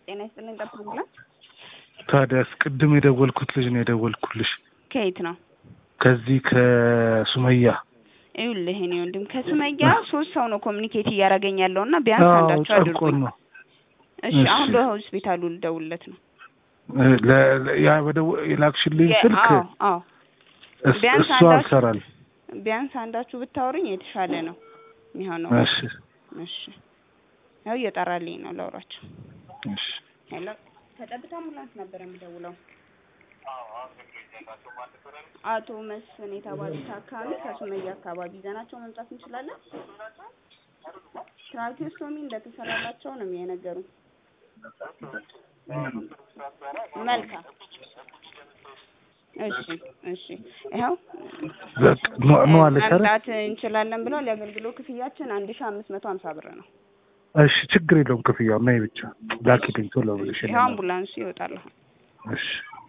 ጤና ይስጥልኝ ጠብቁልኝ። ታዲያስ ቅድም የደወልኩት ልጅ ነው የደወልኩልሽ ከየት ነው? ከዚህ ከሱመያ ይኸውልህ እኔ ወንድም ከሱመያ ሶስት ሰው ነው ኮሚኒኬት እያደረገኝ ያለው እና ቢያንስ አንዳቸው ጨርቆን አድርጉኝ። ነው እሺ እሺ። አሁን ለሆስፒታሉ ልደውልለት ነው። ለ- ለ- ያ በደወ- የላክሽልኝ የ- ስልክ አዎ አዎ እስ- ቢያንስ እሱ አንዳችሁ- አልሰራል። ቢያንስ አንዳችሁ ብታወሩኝ የተሻለ ነው የሚሆነው። እሺ እሺ ያው እየጠራልኝ ነው ላውራቸው። እሺ ሄሎ ከጠብታ አምቡላንስ ነበር የምደውለው። አቶ መስፍን የተባሉት ታካሚ ከሱመያ አካባቢ ይዘናቸው መምጣት እንችላለን? ትራኪዮስቶሚ እንደተሰራላቸው ነው የነገሩኝ። መልካም እሺ እሺ ይኸው በቃ ኑ- ኑ አለሽ አይደል? መምጣት እንችላለን ብለዋል። የአገልግሎት ክፍያችን አንድ ሺ አምስት መቶ ሀምሳ ብር ነው። እሺ ችግር የለውም ክፍያው ነይ ብቻ ላኪልኝ ቶሎ ብለሽ ይኸው አምቡላንሱ ይወጣል። አሁን እሺ